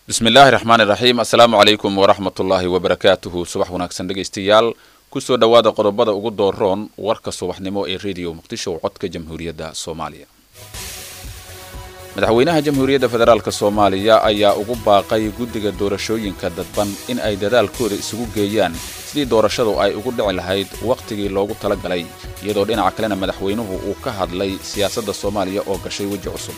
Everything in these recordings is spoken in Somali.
bismi illaahi raxmaan iraxiim assalaamu calaykum waraxmat ullaahi wabarakaatuhu subax wanaagsan dhegaystayaal kusoo dhowaada qodobada ugu dooroon warka subaxnimo ee rediyo muqdisho codka jamhuuriyadda soomaaliya madaxweynaha jamhuuriyadda federaalk soomaaliya ayaa ugu baaqay guddiga doorashooyinka dadban in ay dadaalkooda isugu geeyaan sidii doorashadu ay ugu dhici lahayd wakhtigii loogu talagalay iyadoo dhinaca kalena madaxweynuhu uu ka hadlay siyaasadda soomaaliya oo gashay weji cusub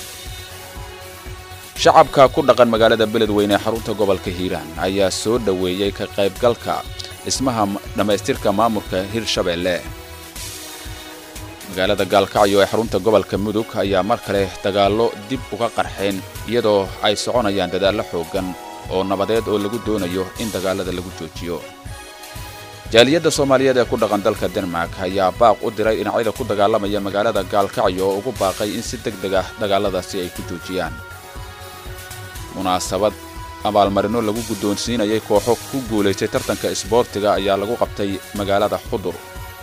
shacabka ku dhaqan magaalada beledweyne ee xarunta gobolka hiiraan ayaa soo dhoweeyey ka qaybgalka dhismaha dhammaystirka maamulka hirshabeelle magaalada gaalkacyo ee xarunta gobolka mudug ayaa mar kale dagaallo dib uga qarxeen iyadoo ay soconayaan dadaallo xooggan oo nabadeed oo lagu doonayo in dagaalada lagu joojiyo jaaliyadda soomaaliyeed ee ku dhaqan dalka denmark ayaa baaq u diray dhinacyada ku dagaalamaya magaalada gaalkacyo oo ugu baaqay in si deg deg ah dagaaladaasi ay ku joojiyaan munaasabad abaalmarino lagu guddoonsiinayay kooxo ku guulaystay tartanka isboortiga ayaa lagu qabtay magaalada xudur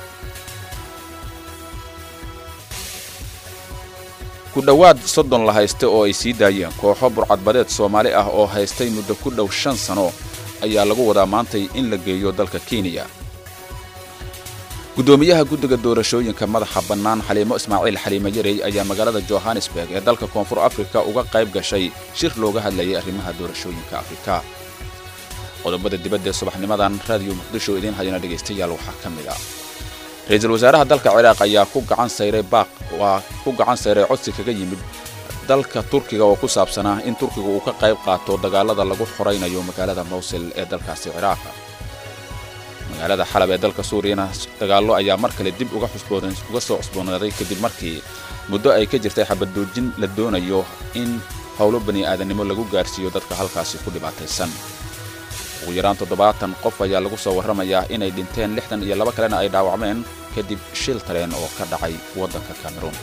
ku dhowaad soddon la haysta oo ay sii daayeen kooxo burcadbadeed soomaali ah oo haystay muddo ku dhow shan sano ayaa lagu wadaa maantay in la geeyo dalka kenya guddoomiyaha guddiga doorashooyinka madaxa bannaan xaliimo ismaaciil xaliimo yarey ayaa magaalada johannesburg ee dalka koonfur afrika uga qayb gashay shir looga hadlayay arrimaha doorashooyinka afrika qodobada dibadda ee subaxnimadan raadiyo muqdisho idiin hayana dhegaystayaal waxaa ka mid ah ra-iisul wasaaraha dalka ciraaq ayaa ku gacan sayray baaq waa ku gacan sayray codsi kaga yimid dalka turkiga oo ku saabsanaa in turkiga uu ka qayb qaato dagaalada lagu xoraynayo magaalada mawsil ee dalkaasi ciraaq magaalada xalab ee dalka suuriyana dagaallo ayaa mar kale dib uga uga soo cusboonaaday kadib markii muddo ay ka jirtay xabaddoojin la doonayo in howlo bani aadannimo lagu gaarsiiyo dadka halkaasi ku dhibaataysan ugu yaraan toddobaatan qof ayaa lagu soo warramayaa inay dhinteen lixdan iyo laba kalena ay dhaawacmeen kadib shil tareen oo ka dhacay waddanka cameruun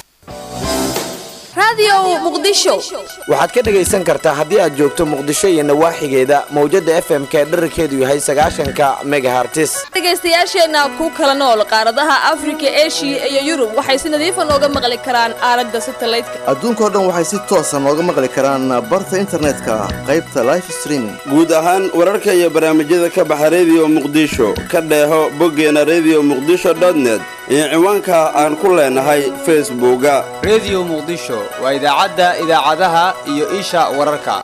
waxaad ka dhegaysan kartaa haddii aad joogto muqdisho iyo nawaaxigeeda mawjadda f m k dherarkeedu yahay sagaashanka megahartis dhegaystayaasheenna ku kala nool qaaradaha afrika eshiya iyo yurub waxay si nadiifa nooga maqli karaan aalada satalaydka adduunkao dhan waxay si toosa nooga maqli karaan barta internetka qaybta life streaming guud ahaan wararka iyo barnaamijyada ka baxa rediyo muqdisho ka dheeho boggeena rediyo muqdisho net iyo ciwaanka aan ku leenahay facebooka rediyo muqdisho waa idaacadda idaacadaha iyo isha wararka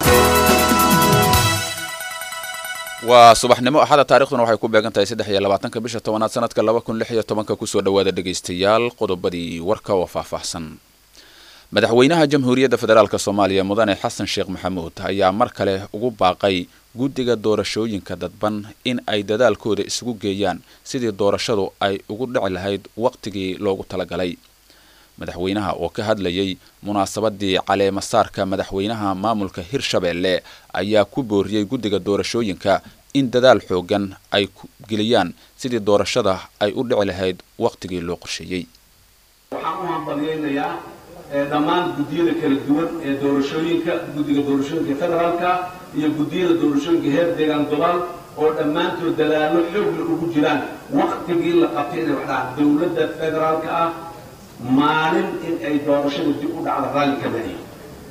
waa subaxnimo axada taarikhduna waxay ku beegan tahay saddex iyo labaatanka bisha tobanaad sanadka laba kun lix iyo tobanka kusoo dhowaada dhegaystayaal qodobadii warka oo faahfaahsan madaxweynaha jamhuuriyadda federaalk soomaaliya mudane xasan sheekh maxamuud ayaa mar kale ugu baaqay guddiga doorashooyinka dadban in ay dadaalkooda isugu geeyaan sidii doorashadu ay ugu dhici lahayd wakhtigii loogu talagalay madaxweynaha oo ka hadlayay munaasabadii caleemasaarka madaxweynaha maamulka hirshabeelle ayaa ku booriyey guddiga doorashooyinka in dadaal xoogan ay geliyaan sidii doorashada ay u dhici lahayd wakhtigii loo qorsheeyey waxaan u hambalyaynayaa dhammaan guddiyada kala duwan ee doorashooyinka guddiga doorashooyinka federaalka iyo guddiyada doorashooyinka heer deegaan gobol oo dhammaantood dadaallo xoogla ugu jiraan wakhtigii la qabtay inay waxdhaca dowladda federaalka ah maalin in ay doorashada dib u dhacdo raalli ka badiyo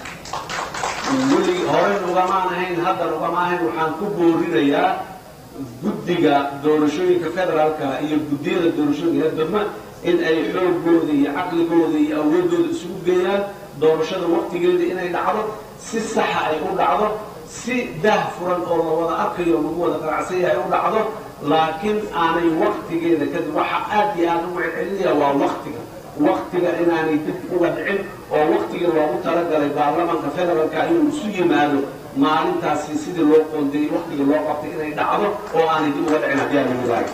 weli horeyn ugamaan ahayn haddan ugama ahayn waxaan ku boorinayaa guddiga doorashooyinka federaalka iyo guddiyada doorashooyinka heer degma in ay xoogooda iyo caqligooda iyo awoodooda isugu geeyaan doorashada waktigeeda inay dhacdo si saxa ay u dhacdo si daah furan oo la wada arkayo lagu wada qanacsan yahay u dhacdo laakiin aanay waktigeeda kadib waxa aad iyo aad ugu celcelinaya waa waktiga waktiga inaanay dib uga dhicin oo waktigii loogu talagalay baarlamanka federaalka inuu isu yimaado maalintaasi sidii loo qoondayey waktigii loo qabtay inay dhacdo oo aanay dib uga dhicin haddii aan lagu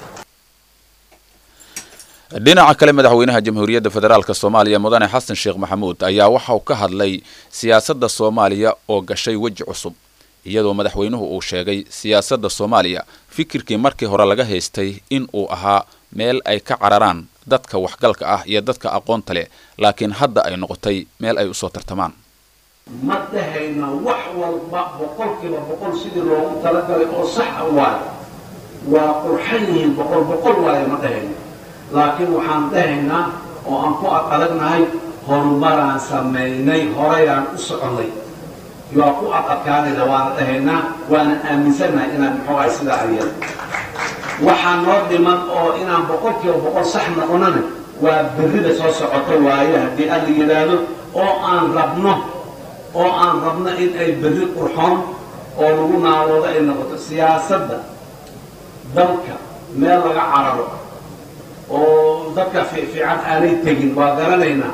dhinaca kale madaxweynaha jamhuuriyadda federaalk soomaaliya mudane xasan sheekh maxamuud ayaa waxa uu ka hadlay siyaasadda soomaaliya oo gashay weji cusub iyadoo madaxweynuhu uu sheegay siyaasadda soomaaliya fikirkii markii hore laga haystay in uu ahaa meel ay ka cararaan dadka waxgalka ah iyo dadka aqoonta leh laakiin hadda ay noqotay meel ay usoo tartamaan ma dhahayna wax walba boqolkiiba boqol sidii loogu talagalay oo saxa waayo waa qurxan yihiin boqol boqol waayo ma dhahayna laakiin waxaan dhahaynaa oo aan ku adagnahay horumaraan samaynay horeyaan u soconnay waa ku adadkaanayna waana dhahaynaa waana aaminsannahay inaan muxuu ahay sidaa ayada waxaa noo dhiman oo inaan boqolkiiba boqol sax noqonana waa berrida soo socota waaye haddii alla yidhaahdo oo aan rabno oo aan rabno in ay berri qurxoon oo lagu naaloodo ay noqoto siyaasadda dalka meel laga cararo oo dadka fiican aanay tegin waa garanaynaa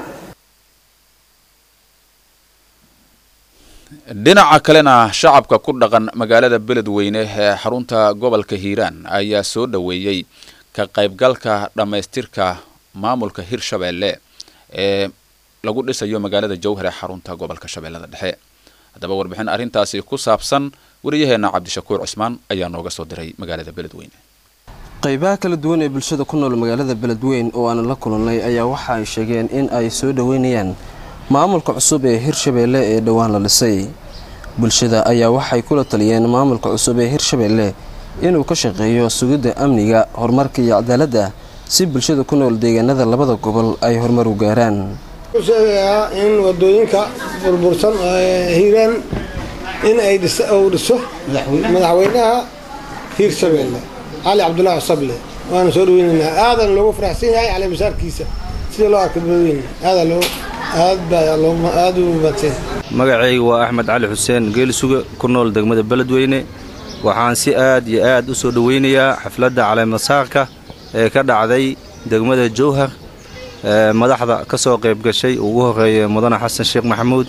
dhinaca kalena shacabka ku dhaqan magaalada beledweyne ee xarunta gobolka hiiraan ayaa soo dhoweeyey ka qaybgalka dhammaystirka maamulka hirshabeelle ee lagu dhisayo magaalada jowhar ee xarunta gobolka shabeellada dhexe haddaba warbixin arrintaasi ku saabsan wariyaheenna cabdishakuur cismaan ayaa nooga soo diray magaalada beledweyne qaybaha kala duwan ee bulshada ku nool magaalada beledweyn oo aan la kulannay ayaa waxa ay sheegeen in ay soo dhoweynayaan maamulka cusub ee hirshabeelle ee dhowaan la dhisay bulshada ayaa waxay kula taliyeen maamulka cusub ee hirshabeelle inuu ka shaqeeyo sugidda amniga horumarka iyo cadaaladda si bulshada ku nool deegaanada labada gobol ay horumar u gaaraan sheegayaa in wadooyinka burbursan hiiraan in ay uu dhiso madaxweynaha hiirshabeelle cali cabdulaahi cusable waana soo dhaweynaynaa aadan loogu faraxsan yahay cali masaarkiisa sida loo arkay beledweyne aadaa loo aad baa aad u maadsan magacayga waa axmed cali xuseen geelisuga ku nool degmada beledweyne waxaan si aad iyo aad u soo dhoweynayaa xafladda caleemasaarka ee ka dhacday degmada jowhar madaxda ka soo qayb gashay ugu horeeya mudane xasan sheekh maxamuud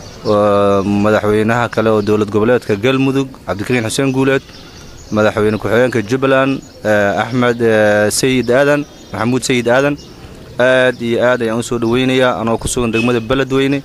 madaxweynaha kale oo dowlad goboleedka galmudug cabdikariin xuseen guuleed madaxweyne ku-xigeenka jubbaland axmed sayid aadan maxamuud sayid aadan aad iyo aad ayaan u soo dhoweynayaa anoo ku sugan degmada beledweyne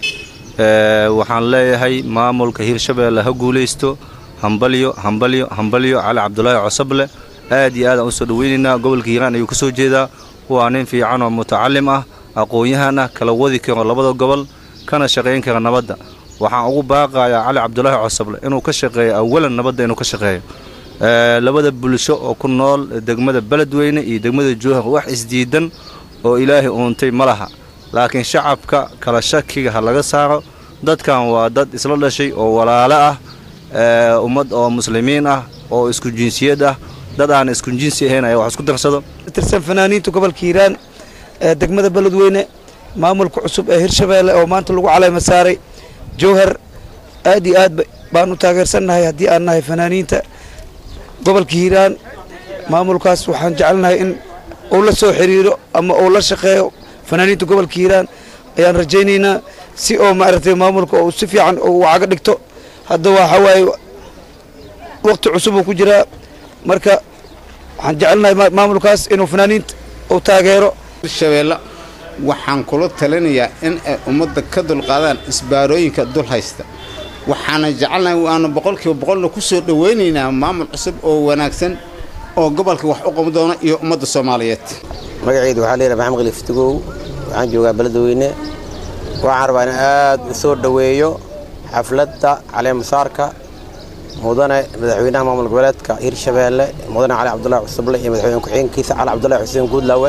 waxaan leeyahay maamulka hiirshabeelle ha guulaysto hambalyo hambalyo hambalyo cali cabdulaahi cosable aad iyo aad aan u soo dhoweynaynaa gobolka hiiraan ayuu ka soo jeedaa waa nin fiican oo mutacalim ah aqoon-yahan ah kala wadi karo labada gobol kana shaqayn kara nabadda waxaan ugu baaqayaa cali cabdulaahi cosable inuu ka shaqeeyo awalan nabadda inuu ka shaqeeyo labada bulsho oo ku nool degmada beledweyne iyo degmada jowhar wax isdiidan oo ilaahay uuntay ma laha laakiin shacabka kala shakiga ha laga saaro dadkan waa dad isla dhashay oo walaalo ah ummad oo muslimiin ah oo isku jinsiyad ah dad aan isku jinsi ahayn ayaa wax isku darsado tirsan fanaaniinta gobolka hiiraan ee degmada beledweyne maamulka cusub ee hirshabeelle oo maanta lagu caleyma saaray jowhar aad iyo aad baan u taageersannahay haddii aan nahay fanaaniinta gobolka hiiraan maamulkaas waxaan jecelnahay in uu la soo xiriiro ama uu la shaqeeyo fanaaniinta gobolka hiiraan ayaan rajaynaynaa si oo maaragtay maamulka uu si fiican uu caga dhigto hadda waxa waaye waqti cusub uu ku jiraa marka waxaan jecelnahay maamulkaas inuu fanaaniinta uu taageero hirshabeelle waxaan kula talinayaa in ay ummadda ka dulqaadaan isbaarooyinka dul haysta waxaana jecelnahay waanu boqolkiiba boqolna ku soo dhowaynaynaa maamul cusub oo wanaagsan oo gobolka wax u qaban doona iyo ummadda soomaaliyeed magacaydu waxaa leeyahay maxamed khaliif tugow waxaan joogaa beledweyne waxaan rabaa in aad u soo dhoweeyo xafladda caleemasaarka mudane madaxweynaha maamul goboleedka hirshabeelle mudane cali cabdulaahi cusuble iyo madaxweyne ku-xigeenkiisa cali cabdulaahi xuseen guudlaawe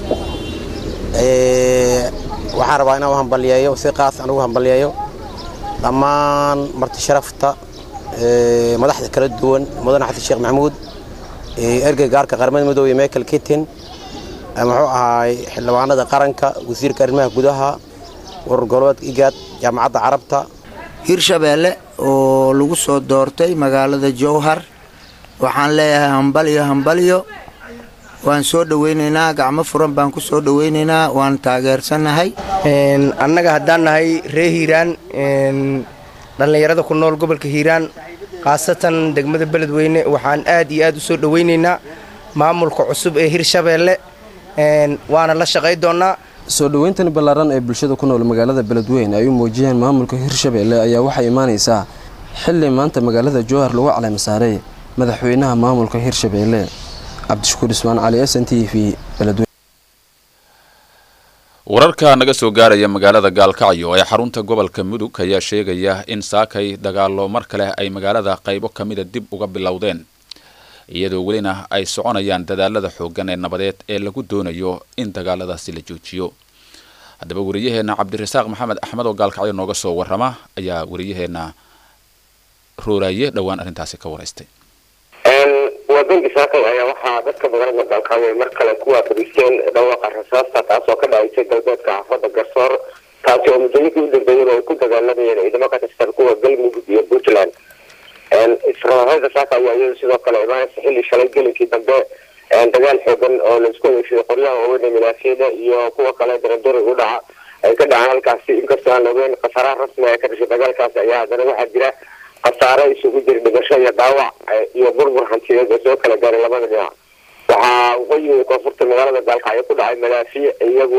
waxaan rabaa inaan u hambalyeeyo si qaas aan ugu hambalyeeyo dhammaan marti sharafta madaxda kala duwan mudane xasan sheekh maxamuud ergey gaarka qaramada midoobe michael kittin muxuu ahaay xildhibaanada qaranka wasiirka arrimaha gudaha urur goboleedka igaad jaamacadda carabta hirshabeelle oo lagu soo doortay magaalada jowhar waxaan leeyahay hambalyo hambalyo waan soo dhoweynaynaa gacmo furan baan ku soo dhoweynaynaa waan taageersannahay annaga haddaan nahay ree hiiraan dhallinyarada ku nool gobolka hiiraan khaasatan degmada beledweyne waxaan aad iyo aad u soo dhoweynaynaa maamulka cusub ee hirshabeelle waana la shaqay doonnaa soo dhoweyntan ballaaran ee bulshada ku nool magaalada beledweyne ay u muujiyeen maamulka hirshabeelle ayaa waxay imaanaysaa xilli maanta magaalada jowhar lagu caleema saaray madaxweynaha maamulka hirshabeelle cabdishakuur ismaan cali s n t v beledweyne wararka naga soo gaaraya magaalada gaalkacyo ee xarunta gobolka mudug ayaa sheegaya in saakay dagaalo mar kale ay magaalada qaybo ka mida dib uga bilowdeen iyadoo welina ay soconayaan dadaalada xooggan ee nabadeed ee lagu doonayo in dagaaladaasi la joojiyo haddaba wariyaheenna cabdirasaaq maxamed axmed oo gaalkacyo nooga soo warrama ayaa wariyaheenna rooraaye dhowaan arrintaasi ka waraystay wadanka saakay ayaa waxaa dadka magaalada galkaayo mar kale ku waafadisteen dhawaaqa rasaasta taasoo ka dhacaysay galbeedka xaafada garsoor taasi oo muddooyinkii u dambeeyeen oo ay ku dagaalamayeen ciidamo ka tirsan kuwa galmudug iyo puntland israaada saaka ayaa iyadu sidoo kale imaanaysa xilli shalay gelinkii dambe dagaal xoogan oo laisku adeegsaday qoryaha waaweyn milaafiyada iyo kuwa kale daradori u dhaca ay ka dhacaan halkaasi inkastoo aan ogeyn khasaaraha rasmiga ee ka dhashay dagaalkaasi ayaa haddana waxaa jira khasaare isugu jira dhimasho iyo dhaawac iyo burbur hantiyeed oo soo kala gaaray labada dhinac waxaa waqooyiga koonfurta magaalada gaalkacyo ku dhacay malaafiya iyagu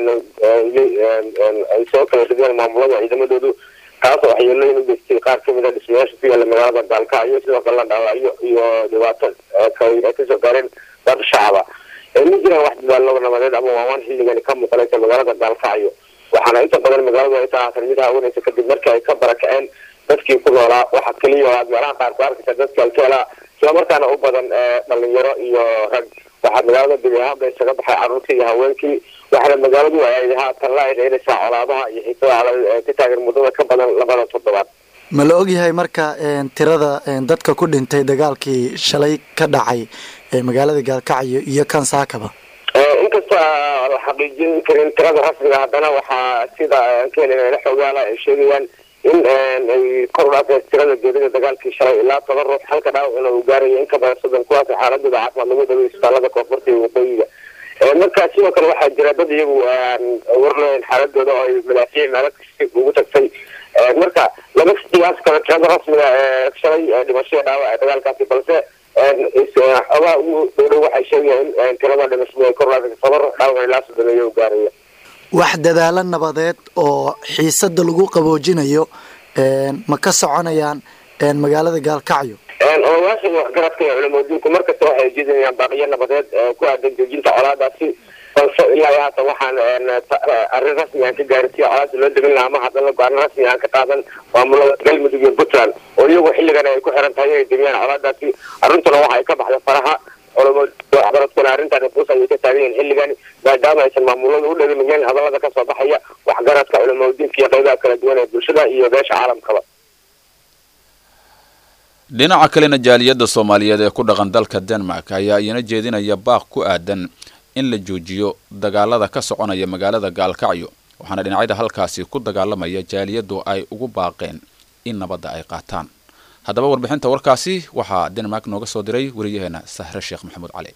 ay soo kala rideen maamulada ciidamadoodu taas oo waxyeelooyin u geystay qaar kamid a dhismayaasha ku yaala magaalada gaalkacyo sidoo kale la dhaawacyo iyo dhibaato kaweyn ay kasoo gaareen dad shacaba ma jiraan wax dadaalo nabadeed ama waawaan xilligani ka muuqanaysa magaalada gaalkacyo waxaana inta badan magaaladu ay tahay mid haawanaysa kadib markii ay ka barakaceen dadkii ku noolaa waxaa keliya oo aad meelaha qaar ku arkaysa dadka alkeela islamarkaana u badan dhalinyaro iyo rag waxaa magaalada gebi ahaanba isaga baxay carruurtii iyo haweenkii waxaana magaaladu ay haatan la eedeynaysaa colaadaha iyo xiisada ka taagan muddada ka badan labada toddobaad ma la ogyahay marka tirada dadka ku dhintay dagaalkii shalay ka dhacay magaalada gaalkacyo iyo kan saakaba inkastoo la xaqiijin karin tirada rasmiga haddana waxaa sida keenana xoogaala ay sheegayaan in ay kor u dhaafeen tirada geerida dagaalkii shalay ilaa toban ruux halka dhaawacna uu gaarayo in ka badan soddon kuwaas xaaladooda caafimaad lagu dhaway isbitaalada koonfurta iyo waqooyiga marka sidoo kale waxaa jira dad iyagu warleyn xaaladooda oo ay malaafiic meelo kasta ugu tagtay marka lama qiyaas karo tirada rasmiga ee shalay dhimashada dhaawac ee dagaalkaasi balse xogaa ugu dhowdhow waxay sheegayaan in tirada dhimashada ay kor u dhaafeen toban ruux dhaawac ilaa soddon iyo u gaaraya wax dadaalo nabadeed oo xiisada lagu qaboojinayo ma ka soconayaan magaalada gaalkacyo odayaasha waxgaradka iyo culamadiinku markasta waxay ujeedinayaan baaqiyo nabadeed ku aadan joojinta colaadaasi balse ilaa iyo haatan waxaan arrin rasmi aan ka gaarin si colaada loo demin lahaa ama haddana go-aano rasmi aan ka qaadan maamulada galmudug iyo puntland oo iyagu xilligan ay ku xiran tahay inay demiyaan colaadaasi arrintuna waxa ay ka baxday faraha waxgaradkuna arrintan fuus ayay ka taagan yihiin xilligan maadaama aysan maamulada u dhalimayeen hadallada kasoo baxaya waxgaradka culamadiinka iyo qaybaha kala duwan ee bulshada iyo beesha caalamkaba dhinaca kalena jaaliyadda soomaaliyeed ee ku dhaqan dalka denmark ayaa iyana jeedinaya baaq ku aadan in la joojiyo dagaalada ka soconaya magaalada gaalkacyo waxaana dhinacyada halkaasi ku dagaalamaya jaaliyaddu ay ugu baaqeen in nabadda ay qaataan haddaba warbixinta warkaasi waxaa denmark nooga soo diray wariyaheena sahre sheekh maxamuud cali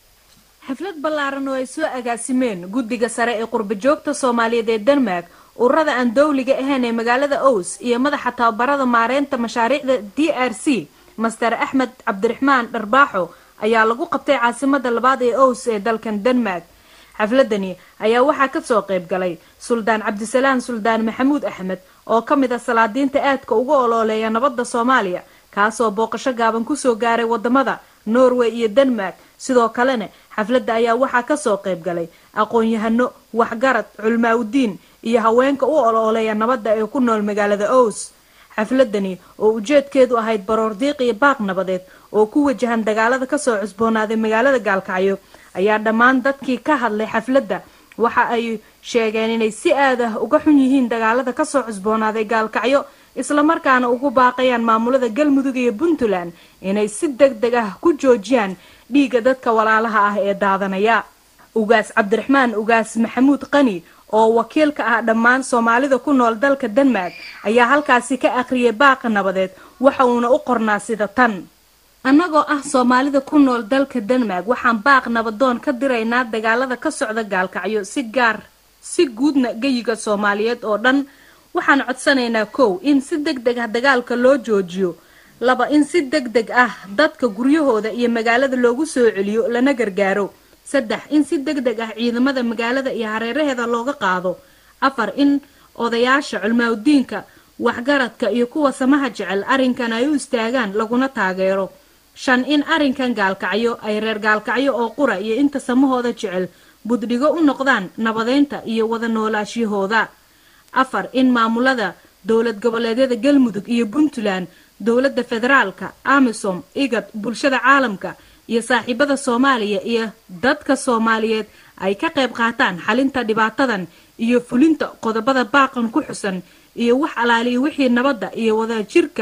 xaflad ballaaran oo ay soo agaasimeen guddiga sare ee qurbajoogta soomaaliyeed ee denmark ururada aan dowliga ahayn ee magaalada ows iyo madaxa tababarada maareynta mashaariicda d r c master axmed cabdiraxmaan dharbaaxo ayaa lagu qabtay caasimada labaad ee ows ee dalkan denmark xafladani ayaa waxaa kasoo qayb galay suldaan cabdisalaan suldaan maxamuud axmed oo ka mid ah salaadiinta aadka uga olooleeya nabadda soomaaliya kaasoo booqasho gaaban kusoo gaaray wadamada norway iyo denmark sidoo kalena xafladda ayaa waxaa kasoo qayb galay aqoon-yahano waxgarad culmaaudiin iyo haweenka u olooleeya nabadda ee ku nool magaalada ows xafladani oo ujeedkeedu ahayd baroor diiq iyo baaq nabadeed oo ku wajahan dagaalada kasoo cusboonaaday magaalada gaalkacyo ayaa dhammaan dadkii ka hadlay xafladda waxa ay sheegeen inay si aad ah uga xun yihiin dagaalada kasoo cusboonaaday gaalkacyo islamarkaana ugu baaqayaan maamulada galmudug iyo puntland inay si deg deg ah ku joojiyaan dhiigga dadka walaalaha ah ee daadanaya ugaas cabdiraxmaan ugaas maxamuud qani oo wakiil ka ah dhammaan soomaalida ku nool dalka denmark ayaa halkaasi ka akhriyay baaqa nabadeed waxa uuna u qornaa sida tan annagoo ah soomaalida ku nool dalka denmark waxaan baaq nabadoon ka diraynaa dagaalada ka socda gaalkacyo si gaar si guudna geyiga soomaaliyeed oo dhan waxaan codsanaynaa kow in si deg deg ah dagaalka loo joojiyo laba in si deg deg ah dadka guryahooda iyo magaalada loogu soo celiyo lana gargaaro saddex in si deg deg ah ciidamada magaalada iyo hareeraheeda looga qaado afar in odayaasha culmaaudiinka waxgaradka iyo kuwa samaha jecel arrinkan ay u istaagaan laguna taageero shan in arrinkan gaalkacyo ay reer gaalkacyo oo qura iyo inta samahooda jecel buddhigo u noqdaan nabadeynta iyo wada noolaashiyahooda afar in maamulada dowlad goboleedyada galmudug iyo puntland dowladda federaalka amisom igad bulshada caalamka iyo saaxiibada soomaaliya iyo dadka soomaaliyeed ay ka qayb qaataan xalinta dhibaatadan iyo fulinta qodobada baaqan ku xusan iyo wax alaaliya wixii nabadda iyo wadajirka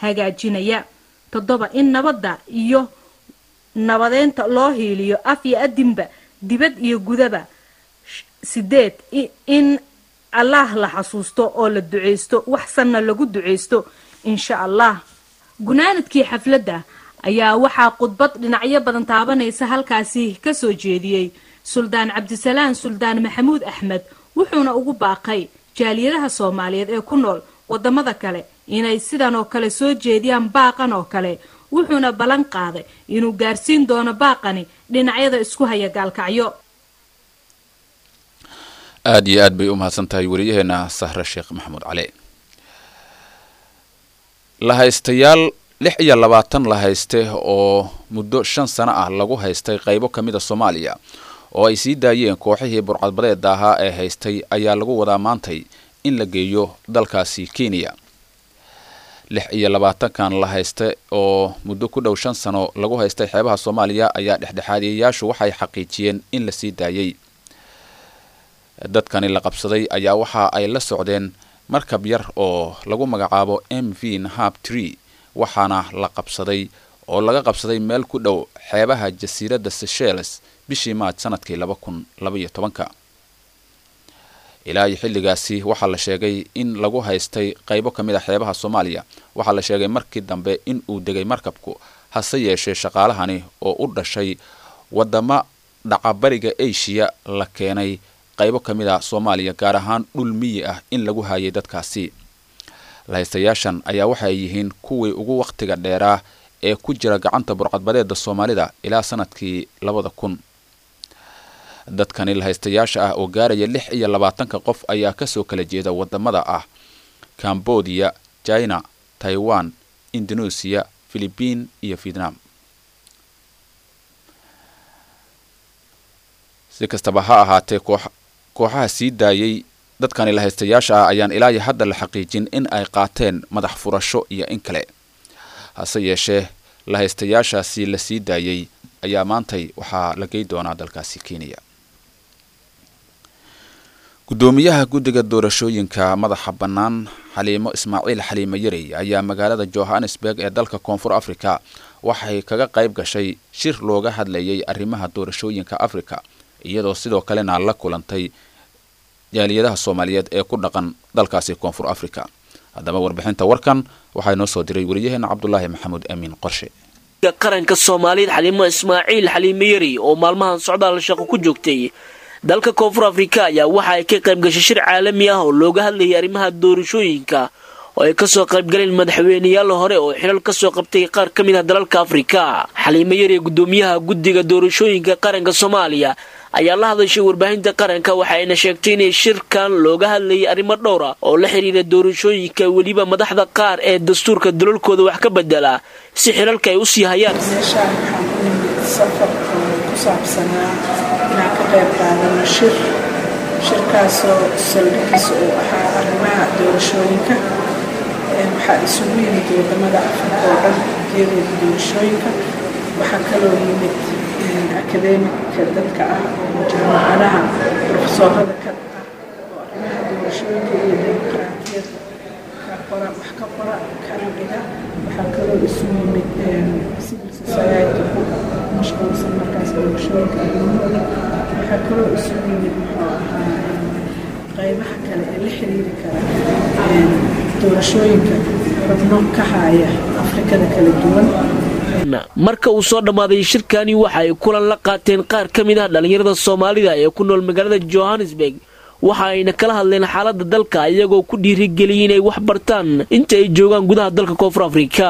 hagaajinaya toddoba in nabadda iyo nabadeynta loo hiiliyo af iyo adinba dibad iyo gudaba sideed in allaah la xasuusto oo la duceysto wax sanna lagu duceysto insha allah gunaanadkii xafladda ayaa waxaa khudbad dhinacyo badan taabanaysa halkaasi ka soo jeediyey suldaan cabdisalaan suldaan maxamuud axmed wuxuuna ugu baaqay jaaliyadaha soomaaliyeed ee ku nool wadamada kale inay sidan oo kale soo jeediyaan baaqan oo kale wuxuuna ballan qaaday inuu gaarsiin doono baaqani dhinacyada isku haya gaalkacyo aada iyo aad bay u mahadsan tahay wariyaheena sahre sheekh maxamuud cali lahaystayaal lix iyo labaatan la hayste oo muddo shan sano ah lagu haystay qaybo ka mid a soomaaliya oo ay sii daayeen kooxihii burcadbadeeda ahaa ee haystay ayaa lagu wadaa maantay in la geeyo dalkaasi kenya lix iyo labaatankan la haysta oo muddo ku dhow shan sano lagu haystay xeebaha soomaaliya ayaa dhexdhexaadiyayaashu waxay xaqiijiyeen in la sii daayey dadkani la qabsaday ayaa waxa ay la socdeen markab yar oo lagu magacaabo m v nahab tree waxaana la qabsaday oo laga qabsaday meel ku dhow xeebaha jasiiradda seychelles bishii maaj sanadkii laba kun labaiyo tobanka ilaa iyo xilligaasi waxaa la sheegay in lagu haystay qaybo ka mid a xeebaha soomaaliya waxaa la sheegay markii dambe in uu degay markabku hase yeeshee shaqaalahani oo u dhashay wadamo dhacabariga asia la keenay qaybo ka mid a soomaaliya gaar ahaan dhul miyi ah in lagu haayay dadkaasi lahaystayaashan ayaa waxay yihiin kuwii ugu wakhtiga dheeraa ee ku jira gacanta burcadbadeeda soomaalida ilaa sanadkii labada kun dadkani lahaystayaasha ah oo gaaraya lix iyo labaatanka qof ayaa kasoo kala jeeda wadamada ah cambodia china taiwan indonesia philibiin iyo vietnam si kastaba ha ahaatee kooxaha sii daayay dadkani lahaystayaasha ah ayaan ilaa iyo hadda la xaqiijin in ay qaateen madax furasho iyo in kale hase yeeshee lahaystayaashaasi la sii daayey ayaa maantay waxaa la gey doonaa dalkaasi kenya gudoomiyaha guddiga doorashooyinka madaxa bannaan xaliimo ismaaciil xaliimo yarey ayaa magaalada johannesburg ee dalka koonfur africa waxay kaga qayb gashay shir looga hadlayay arrimaha doorashooyinka africa iyadoo sidoo kalena la kulantay jaaliyadaha soomaaliyeed ee ku dhaqan dalkaasi koonfur africa haddaba warbixinta warkan waxaa inoo soo diray wariyaheena cabdulaahi maxamuud amiin qorshe qaranka soomaaliyeed xaliimo ismaaciil xaliimo yari oo maalmahan socdaal shaqo ku joogtay dalka koonfur afrika ayaa waxa ay ka qayb gashay shir caalami ah oo looga hadlayay arrimaha doorashooyinka oo ay kasoo qaybgaleen madaxweyneyaal hore oo xilal kasoo qabtay qaar ka mid ah dalalka afrika xaliimo yari gudoomiyaha guddiga doorashooyinka qaranka soomaaliya ayaa la hadashay warbaahinta qaranka waxayna sheegtay inay shirkan looga hadlayay arrimo dhowra oo la xiriira doorashooyinka weliba madaxda qaar ee dastuurka dalalkooda wax ka bedela si xilalka ay u sii hayaan meeshaan waxaan u nimid safar oo ku saabsanaa inaan ka qayb qaadano shir shirkaasoo saldhigiisa uu ahaa arrimaha doorashooyinka waxaa isugu yimid wadamada afrika oo dhan iyadooda doorashooyinka waxaa kaloo yimid akademika dadka ah oo jaamacadaha profesoorada ka ah oo arrimaha doorashooyinka iyo dimuqraatiyadda ka qora wax ka qora kana dhiga waxaa kaloo isu yimid civil society ku mashquulsan markaas doorashooyinka arrimahooda waxaa kaloo isu yimid muxuu ahaa qaybaha kale ee la xiriiri kara doorashooyinka rabno ka haya afrikada kala duwan marka uu soo dhammaaday shirkani waxa ay kulan la qaateen qaar ka mid ah dhallinyarada soomaalida ee ku nool magaalada johannesburg waxa ayna kala hadleen xaaladda dalka iyagoo ku dhiirigeliyay inay wax bartaan inta ay joogaan gudaha dalka koonfur afrika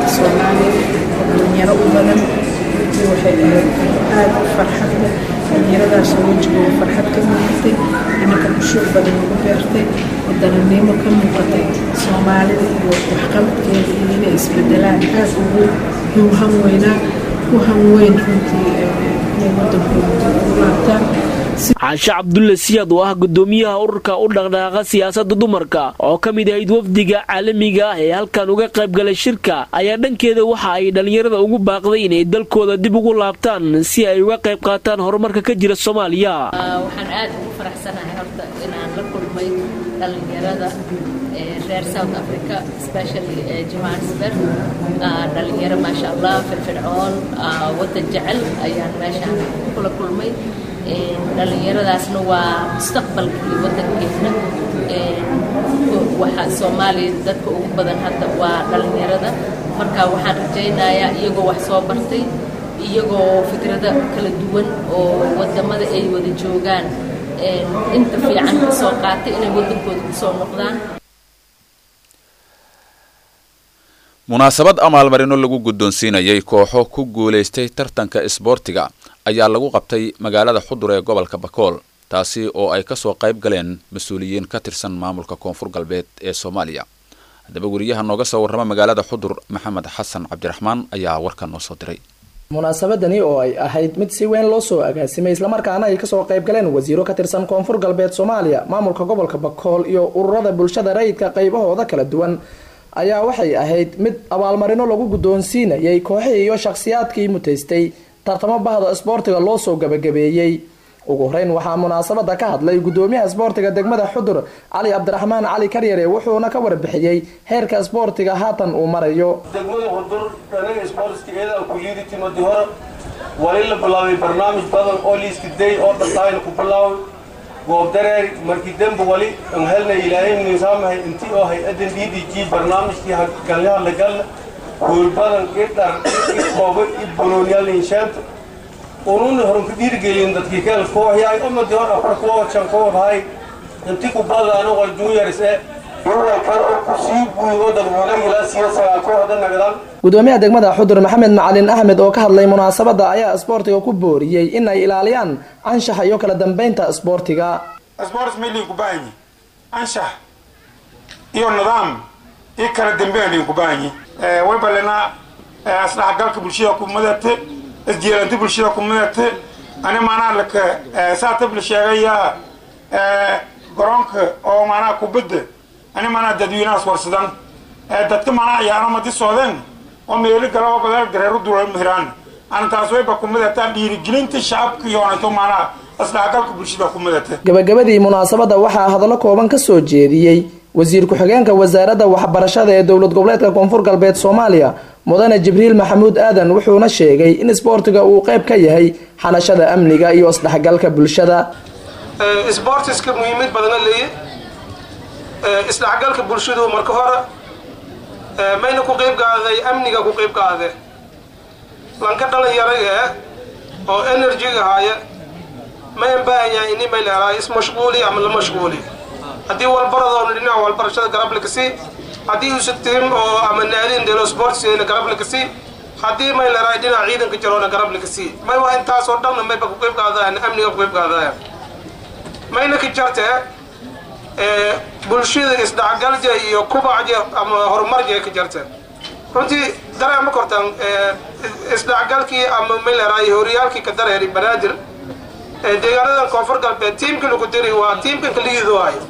dhalinyaro u badan runtii waxay ahayd aada u farxad leh dhalinyaradaas oo wejigooda farxad ka muuqatay inaka bushuur badan ugu beertay wadaninimo ka muuqatay soomaalida iyo waxqabadkeeda iyo inay isbedelaan aada ugu hiwhan weynaa ku hanweyn runtii inay wadankooda ugu laabtaan caashe cabdulle siyaad oo ah gudoomiyaha ururka u dhaqdhaqaaqa siyaasadda dumarka oo ka mid ahayd wafdiga caalamiga ah ee halkan uga qayb galay shirka ayaa dhankeeda waxa ay dhallinyarada ugu baaqday inay dalkooda dib ugu laabtaan si ay uga qayb qaataan horumarka ka jira soomaaliya waxaan aad ugu faraxsanahay horta inaan la kulmay dhallinyarada reer south africa especially johannesburg dhalinyaro maasha allah firfircoon waddan jecel ayaan meeshaan kula kulmay dhalinyaradaasna waa mustaqbalkii waddankeena waxa soomaaliya dadka ugu badan hadda waa dhalinyarada marka waxaan rajaynayaa iyagoo wax soo bartay iyagoo fikrado kala duwan oo wadamada ay wada joogaan inta fiican ka soo qaatay inay waddankooda kusoo noqdaan munaasabad amaalmarino lagu guddoonsiinayay kooxo ku guulaystay tartanka isboortiga ayaa lagu qabtay magaalada xudur ee gobolka bakool taasi oo ay kasoo qayb galeen mas-uuliyiin ka tirsan maamulka koonfur galbeed ee soomaaliya haddaba weriyaha nooga soo warrama magaalada xudur maxamed xasan cabdiraxmaan ayaa warkan noo soo diray munaasabadani oo ay ahayd mid si weyn loo soo agaasimay islamarkaana ay kasoo qayb galeen wasiiro ka tirsan koonfur galbeed soomaaliya maamulka gobolka bakool iyo ururada bulshada rayidka qaybahooda kala duwan ayaa waxay ahayd mid abaalmarino lagu guddoonsiinayay kooxihii iyo shakhsiyaadkii mutaystay tartamo bahda isboortiga loo soo gabagabeeyey ugu horeyn waxaa munaasabada ka hadlay gudoomiyaha isboortiga degmada xudur cali cabdiraxmaan cali karyare wuxuuna ka warbixiyey heerka isboortiga haatan uu marayo degmada xudur anaga isboortigeeda kuliyadii timadi hore wali la bilaabay barnaamij badan oo liiska day oo dhaqaayna ku bilaaway goob dareer markii dembe wali aan helna ilaahay nisaamahay intii oo hay-adan d d g barnaamijkii galyaha la galna hool badan idhar ikoobo i bolooniyaal inshaanta ununa horan ku dhiirigelin dadkii keel kooxyaay ummadii hor afar koox shan koox hay inti ku badana waa juniors ee gudoomiyaha degmada xudur maxamed macalin axmed oo ka hadlay munaasabada ayaa isboortiga ku booriyey in ay ilaaliyaan anshaxa iyo kala dambeynta isboortiga sports milin ku baahanyi anshax iyo nidaam iyo kala dambeyn lin ku baahanyi way balena isdhexgalka bulshada ku madate isjeelanta bulshada ku madate ani maanaa laka saata la sheegaya garoonka oo maanaa kubadda ani maanaa dadweynahaas warsadan dadka maanaa ayaana madi soodeen oo meeli galaba badal dareeru dula mihiraan ana taas wayba ku madataa dhiirigelinta shacabka yoonato maanaa isdhexgalka bulshada ku madata gabagabadii munaasabada waxaa hadallo kooban ka soo jeediyey wasiir ku-xigeenka wasaaradda waxbarashada ee dowlad goboleedka koonfur galbeed soomaaliya mudane jibriil maxamuud aadan wuxuuna sheegay in isboortiga uu qayb ka yahay xanashada amniga iyo isdhexgalka bulshada isboortiska muhiimad badana leeye isdhexgalka bulshadu marka hore mayna ku qayb qaaday amniga ku qayb qaade lanka dhalinyaro ee oo enerjiga haya mayan baahanyaa ini may leedahay ismashquuli ama la mashquuli haddii walbaradoona dhinaca walbarashada garab la kasi haddii usa tim oo ama naadin delo sportsna garab la kasi haddii may leedahay dhinaca ciidanka jaroona garab la kasi may waa intaasoo dhanna mayba ku qayb qaadayaan amniga ku qayb qaadayaan mayna ka jartee bulshada isdhexgalja iyo kubacja ama horumarja ka jartee runtii dareema kortaan isdhexgalkii ama may leedahay horyaalkii ka dareeri banaadir deegaanadan koonfur galbeed tiimka lagu diri waa tiimkan kaligiidu hayo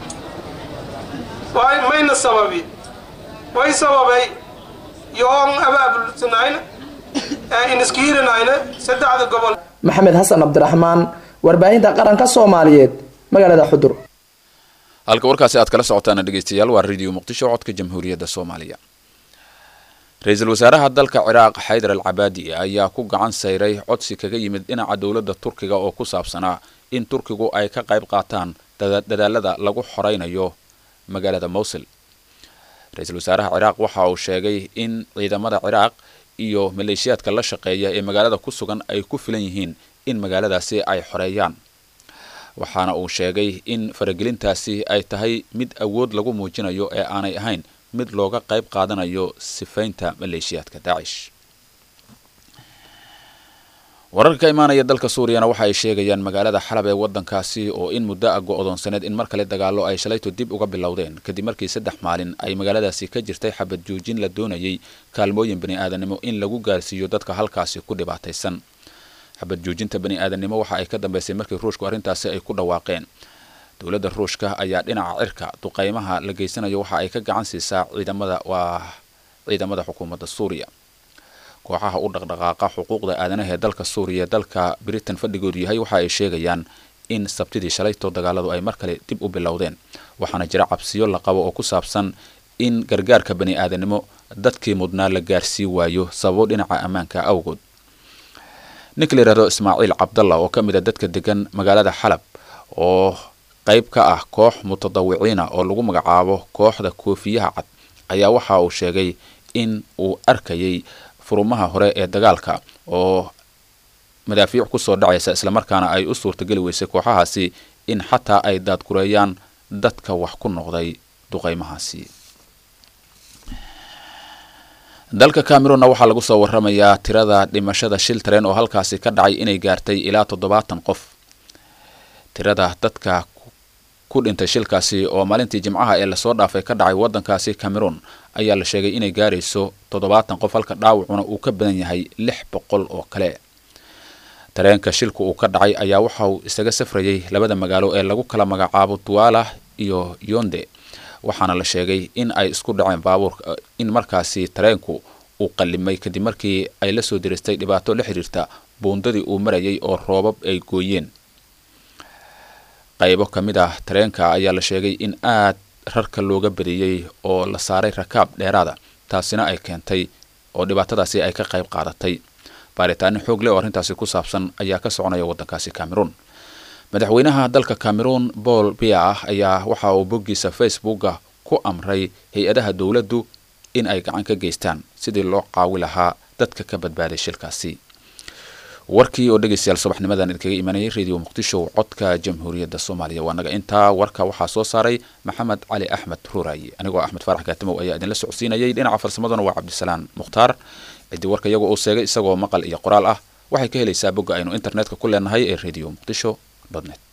waay mayna sababi way sababay yoon abaabulsanayna iniskiirinayna saddexda gobol maxamed xasan cabdiraxmaan warbaahinta qaranka soomaaliyeed magaalada xudur halka warkaasi aad kala socotaan dhegeystayaal waa radio muqdisho codka jamhuuriyadda soomaaliya ra-iisul wasaaraha dalka ciraaq xaydar al cabaadi ayaa ku gacan sayray codsi kaga yimid dhinaca dowladda turkiga oo ku saabsanaa in turkigu ay ka qayb qaataan dadaalada lagu xoreynayo magaalada mowsil ra-iisul wasaaraha ciraaq waxa uu sheegay in ciidamada ciraaq iyo maleeshiyaadka la shaqeeya ee magaalada ku sugan ay ku filan yihiin in magaaladaasi ay xoreeyaan waxaana uu sheegay in faragelintaasi ay tahay mid awood lagu muujinayo ee aanay ahayn mid looga qayb qaadanayo sifaynta maleeshiyaadka daacish wararka ka imaanaya dalka suuriyana waxa ay sheegayaan magaalada xalab ee wadankaasi oo in muddo ah go-doonsaneed in mar kale dagaalo ay shalayto dib uga bilowdeen kadib markii saddex maalin ay magaaladaasi ka jirtay xabad joojin la doonayay kaalmooyin bani aadanimo in lagu gaarsiiyo dadka halkaasi ku dhibaataysan xabad joojinta bani aadanimo waxa ay ka dambeysay markii ruushku arrintaasi ay ku dhawaaqeen dowladda ruushka ayaa dhinaca cirka duqeymaha la geysanayo waxa ay ka gacan siisaa ciidamada waa ciidamada xukuumadda suuriya kooxaha u dhaqdhaqaaqa xuquuqda aadanaha ee dalka suuriya dalka britain fadhigoodu yahay waxa ay sheegayaan in sabtidii shalayto dagaaladu ay mar kale dib u bilowdeen waxaana jira cabsiyo la qabo oo ku saabsan in gargaarka bani aadanimo dadkii mudnaa la gaarsii waayo sababo dhinaca ammaanka awgood ninka la yidhahdo ismaaciil cabdalla oo ka mid a dadka degan magaalada xalab oo qayb ka ah koox mutadawiciina oo lagu magacaabo kooxda koofiyaha cad ayaa waxa uu sheegay in uu arkayay furumaha hore ee dagaalka oo madaafiic kusoo dhacaysa islamarkaana ay u suurtageli weysay kooxahaasi in xataa ay daadgureeyaan dadka wax ku noqday duqeymahaasi dalka cameronna waxaa lagu soo waramayaa tirada dhimashada shil tareen oo halkaasi ka dhacay inay gaartay ilaa toddobaatan qof tirada dadka ku dhintay shilkaasi oo maalintii jimcaha ee lasoo dhaafay ka dhacay waddankaasi cameroon ayaa la sheegay inay gaarayso toddobaatan qof halka dhaawacuna uu ka badan yahay lix boqol oo kale tareenka shilku uu ka dhacay ayaa waxa uu isaga safrayay labada magaalo ee lagu kala magacaabo duala iyo yonde waxaana la sheegay in ay isku dhaceen baabuurka in markaasi tareenku uu qallimay kadib markii ay la soo diristay dhibaato la xiriirta buundadii uu marayay oo roobab ay gooyeen qaybo ka mid ah tareenka ayaa la sheegay in aad rarka looga badiyey oo la saaray rakaab dheeraada taasina ay keentay oo dhibaatadaasi ay ka qayb qaadatay baaritaano xoog leh oo arrintaasi ku saabsan ayaa ka soconaya waddankaasi cameroon madaxweynaha dalka cameroon paul bia ah ayaa waxa uu boggiisa facebooka ku amray hay-adaha dowladdu in ay gacan ka geystaan sidii loo caawi lahaa dadka ka badbaaday shilkaasi warkii oo dhegeystayaal subaxnimadan idinkaga imanayay radio muqdisho codka jamhuuriyadda soomaaliya waa naga intaa warka waxaa soo saaray maxamed cali axmed ruuraaye anigoo axmed faarax kaatimow ayaa idinla socodsiinayay dhinaca farsamaduna waa cabdisalaan mukhtaar ciddii warka iyagu uu sheegay isagoo maqal iyo qoraal ah waxay ka helaysaa bogga aynu internetka ku leenahay ee radio muqdisho net